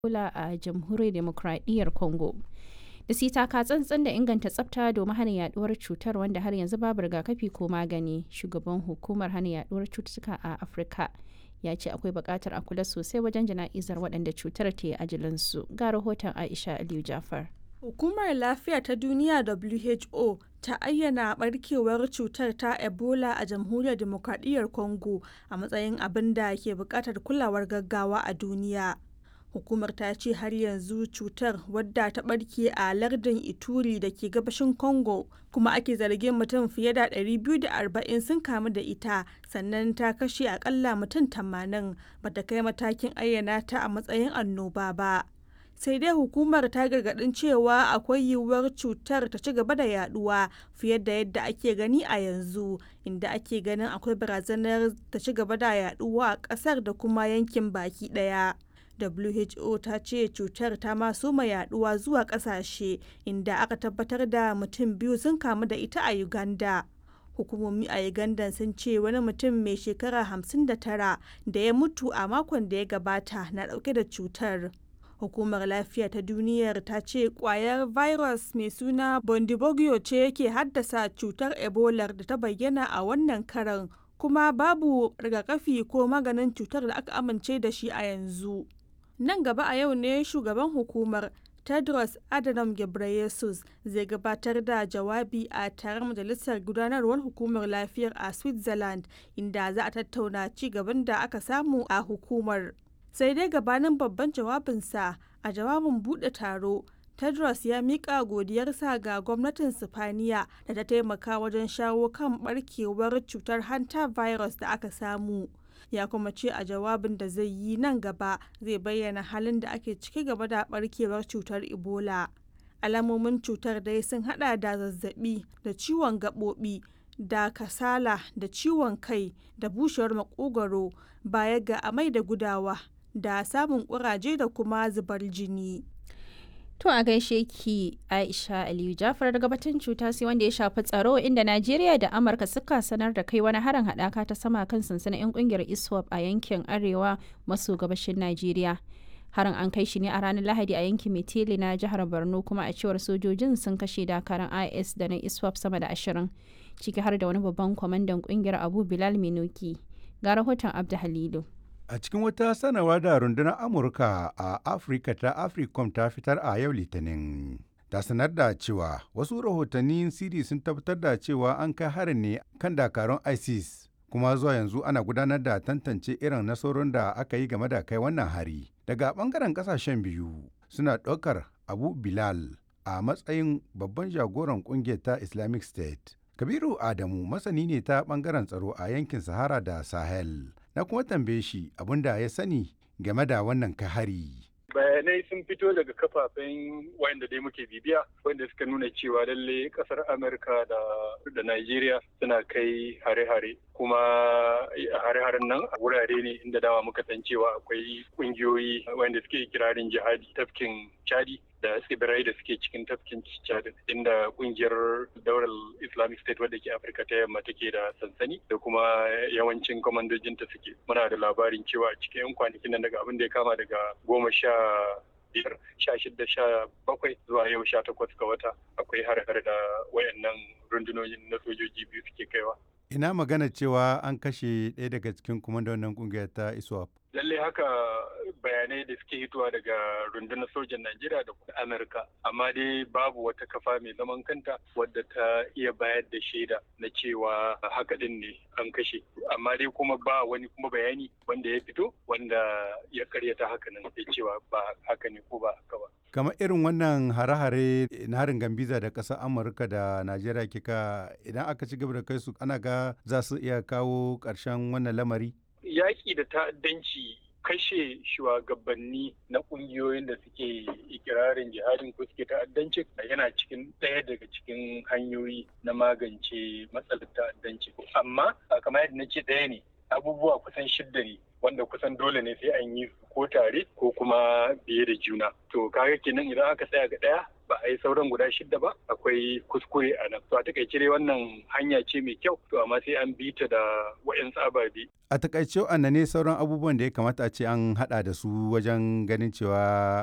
Ebola a Jamhuriyar Demokradiyyar Congo. Da su taka tsantsan da inganta tsafta domin hana yaduwar cutar wanda har yanzu babu rigakafi ko magani. Shugaban hukumar hana yaduwar cututtuka a Afirka ya ce akwai buƙatar a kula sosai wajen jana'izar waɗanda cutar ta yi ajalinsu. Ga rahoton Aisha Aliyu Jafar. Hukumar Lafiya ta Duniya WHO ta ayyana barkewar cutar ta Ebola a Jamhuriyar Demokradiyyar Congo a matsayin abin da ke buƙatar kulawar gaggawa a duniya. Hukumar ta ce har yanzu cutar wadda ta barke a lardin Ituri da ke gabashin Congo kuma ake zargin mutum fiye da 240 sun kamu da ita sannan ta kashe akalla mutum 80 bata kai matakin ayyana ta a matsayin annoba ba. sai dai hukumar ta gargadin cewa akwai yiwuwar cutar ta ci gaba da yaduwa fiye da yadda ake gani a yanzu inda ake ganin akwai barazanar ta ci gaba da yaduwa a kasar da kuma yankin baki daya WHO ta ce cutar ta maso ma yaduwa zuwa kasashe inda aka tabbatar da mutum biyu sun kamu da ita a Uganda. hukumomi a uganda sun ce wani mutum mai shekara 59 da ya mutu a makon da ya gabata na dauke da cutar hukumar lafiya ta duniyar ta ce kwayar virus mai suna bondibogyo ce yake haddasa cutar ebola da ta bayyana a wannan karan kuma babu rigakafi ko maganin cutar da aka amince da shi a yanzu nan gaba a yau ne shugaban hukumar tedros adhanom ghebreyesus zai gabatar da jawabi a taron majalisar gudanarwar hukumar lafiyar a switzerland inda za a tattauna ci gaban da aka samu a hukumar sai dai gabanin babban jawabinsa a jawabin buɗe taro tedros ya miƙa godiyarsa ga gwamnatin sifaniya da ta taimaka wajen shawo kan barkewar cutar hanta virus da aka samu ya kuma ce a jawabin da zai yi nan gaba zai bayyana halin da ake ciki gaba da barkewar cutar ebola alamomin cutar dai sun hada da zazzabi da ciwon gaɓoɓi da kasala da ciwon kai da bushewar makogwaro baya ga amai da gudawa da samun kuraje da kuma zubar jini. To a gaishe ki Aisha Aliyu Jafar daga batun cuta sai wanda ya shafi tsaro inda Najeriya da Amurka suka sanar da kai wani harin haɗaka ta sama kan sansanin 'yan kungiyar ISWAP a yankin arewa maso gabashin Najeriya. Harin an kai shi ne a ranar Lahadi a yankin Metele na jihar Borno kuma a cewar sojojin sun kashe dakaran IS da na ISWAP sama da ashirin ciki har da wani babban kwamandan kungiyar Abu Bilal Minuki. Ga rahoton Abdu Halilu. A cikin wata sanarwa da rundunar Amurka a Afirka ta Africom ta fitar a yau Litinin. Ta sanar da cewa wasu rahotannin siri sun tabbatar da cewa an kai harin ne kan dakarun ISIS kuma zuwa yanzu ana gudanar da tantance irin nasarorin da aka yi game da kai wannan hari. Daga bangaren kasashen biyu suna ɗaukar Abu Bilal a matsayin babban jagoran ƙungiyar ta Islamic State. Kabiru Adamu masani ne ta bangaren tsaro a yankin Sahara da Sahel. na kuma tambaye shi abin da ya sani game da wannan kahari. bayanai sun fito daga kafafen wanda dai muke bibiya wanda suka nuna cewa lalle kasar amurka da da nigeria suna kai hare-hare kuma hare-haren nan a wurare ne inda dawa muka san cewa akwai kungiyoyi wanda suke kirarin jihadi tafkin chadi da tsibirai da suke cikin tafkin chad inda kungiyar daular islamic state wadda ke afirka ta yamma take da sansani da kuma yawancin kwamandojinta suke muna da labarin cewa a cikin 'yan kwanakin nan daga abin da ya kama daga goma sha biyar sha shida sha bakwai zuwa yau sha takwas ga wata akwai har-har da wayannan rundunonin na sojoji biyu suke kaiwa ina magana cewa an kashe ɗaya daga cikin kwamandonin kungiyar ta iswap lallai haka bayanai da suke hitowa daga rundunar sojan Najeriya da kuma Amurka amma dai babu wata kafa mai zaman kanta wadda ta iya bayar da shaida na cewa haka din ne an kashe amma dai kuma ba wani kuma bayani wanda ya fito wanda ya karyata haka nan da cewa ba haka ne ko ba haka ba kamar irin wannan hare-hare na harin gambiza da ƙasar amurka da najeriya kika idan aka ci gaba da kai su ana ga za su iya kawo ƙarshen wannan lamari yaƙi da ta'addanci kashe shugabanni na ƙungiyoyin da suke ikirarin jihadin ko suke ta'addanci yana cikin ɗaya daga cikin hanyoyi na magance matsalar ta'addanci amma kamar yadda na ce ɗaya ne abubuwa kusan shidda ne wanda kusan dole ne sai an yi ko tare ko kuma biye da juna to kaga kenan idan aka tsaya ga ɗaya ba a yi sauran guda shida ba akwai kuskure a nan to a takaice dai wannan hanya ce mai kyau to amma sai an bi ta da wa'yansu ababe a takaice ne sauran abubuwan da ya kamata a ce an hada da su wajen ganin cewa